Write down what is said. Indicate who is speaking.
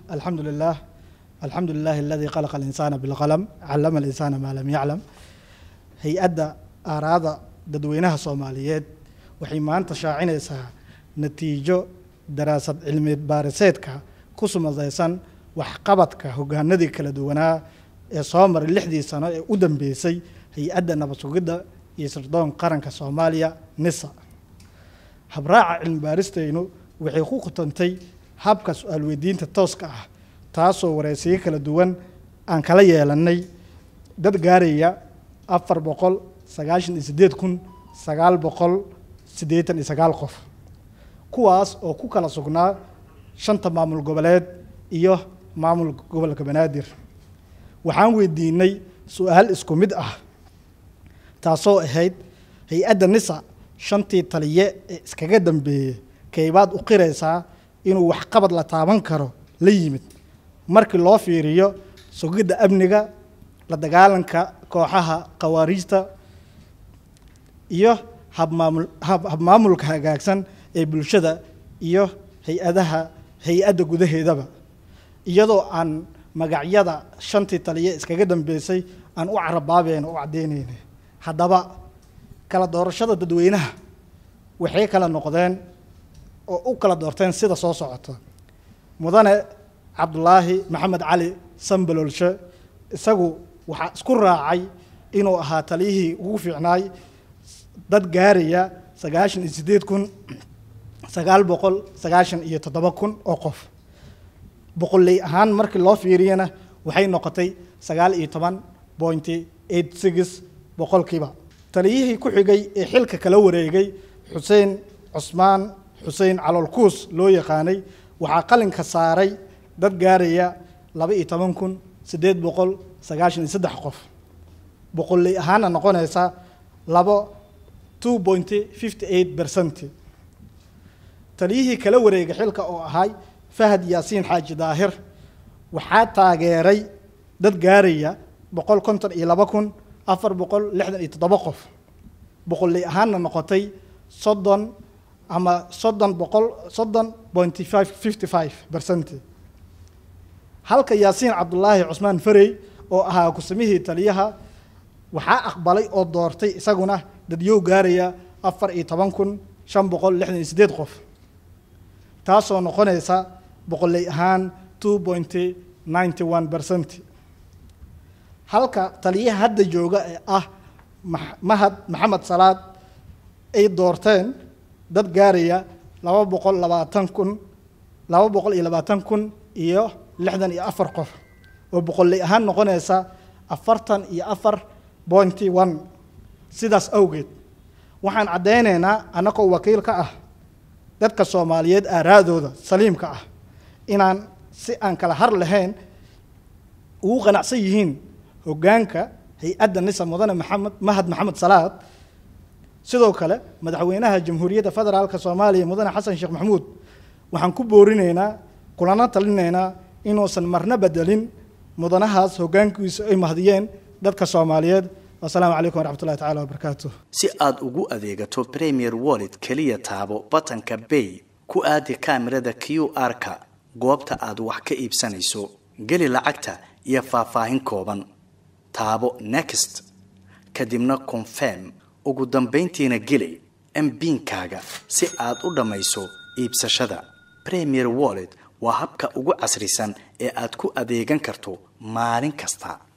Speaker 1: alxamdu lilah alxamdu lilahi aladii khalaqa alinsaana bilqalam callama alinsaana maa lam yaclam hay-adda aaraada dadweynaha soomaaliyeed waxay maanta shaacinaysaa natiijo daraasad cilmiyeed baariseedka ku sumadaysan waxqabadka hogaanadii kala duwanaa ee soo maray lixdii sano ee u dambeysay hay-adda nabad sugidda iyo sirdoon qaranka soomaaliya nisa habraaca cilmi baaristaynu waxay ku khutantay habka su-aal weydiinta tooska ah taasoo wareysiyo kala duwan aan kala yeelanay dad gaaraya afar boqol sagaashan iyo siddeed kun sagaal boqol siddeetan iyo sagaal qof kuwaas oo ku kala sugnaa shanta maamul goboleed iyo maamul gobolka banaadir waxaan weydiinay su-aal isku mid ah taasoo ahayd hay-adda nisa shantii taliye ee iskaga dambeeyey kaybaad u qiraysaa inuu waxqabad la taaban karo la yimid markii loo fiiriyo sugidda amniga la dagaalanka kooxaha khawaariijta iyo habmaamul habmaamulka hagaagsan ee bulshada iyo hay-adaha hay-adda gudaheedaba iyadoo aan magacyada shantii taliye iskaga dambeysay aan u carabaabeyn u caddeyneyna haddaba kala doorashada dadweynaha waxay kala noqdeen oo u kala doorteen sida soo socota mudane cabdulaahi maxamed cali sambalolshe isagu waxaa isku raacay inuu ahaa taliyihii ugu fiicnaay dad gaaraya sagaashan iyo siddeed kun sagaal boqol sagaashan iyo toddoba kun oo qof boqolley ahaan markii loo fiiriyana waxay noqotay sagaal iyo toban pointy eight six boqolkiiba taliyihii ku xigay ee xilka kala wareegay xuseen cusmaan xuseen caloolkuus loo yaqaanay waxaa qalinka saaray dad gaaraya laba iyo toban kun siddeed boqol sagaashan iyo saddex qof boqolley ahaana noqonaysa labo two pointy fifty eight percent taliyihii kala wareegay xilka oo ahay fahad yaasiin xaaji daahir waxaa taageeray dad gaaraya boqol konton iyo laba kun afar boqol lixdan iyo toddoba qof boqolley ahaanna noqotay soddon ama soddon boqol soddon pointy five fifty five percent halka yaasiin cabdulaahi cusmaan farey oo ahaa kusamihii taliyaha waxaa aqbalay oo doortay isaguna dadyow gaaraya afar iyo toban kun shan boqol lixdan iyo siddeed qof taasoo noqonaysa boqolley ahaan two pointy ninety one percent halka taliyaha hadda jooga ee ah mahad maxamed salaad ay doorteen dad gaaraya laba boqol labaatan kun laba boqol iyo labaatan kun iyo lixdan iyo afar qof oo boqolley ahaan noqonaysa afartan iyo afar pointy one sidaas awgeed waxaan caddaynaynaa annagoo wakiil ka ah dadka soomaaliyeed aaraadooda saliimka ah inaan si aan kala har lahayn ugu qanacsan yihiin hoggaanka hay-adda nisa mudane maxamed mahad maxamed salaad sidoo kale madaxweynaha jamhuuriyadda federaalka soomaaliya mudane xasan sheekh maxamuud waxaan ku boorinaynaa kulana talinaynaa inuusan marna bedelin mudanahaas hoggaankiisu ay mahdiyeen dadka soomaaliyeed wasalaamu calaykum waraxmat ullahi tacala wabarakaatu
Speaker 2: si aad ugu adeegato premier wallet keliya taabo batanka bay ku aadi kaamirada q r-ka goobta aad wax ka iibsanayso geli lacagta iyo faahfaahin kooban taabo next kadibna confirm ugu dambayntiina geli mbiinkaaga si aad u dhammayso iibsashada premier wallet waa habka ugu casrisan ee aad ku adeegan karto maalin kasta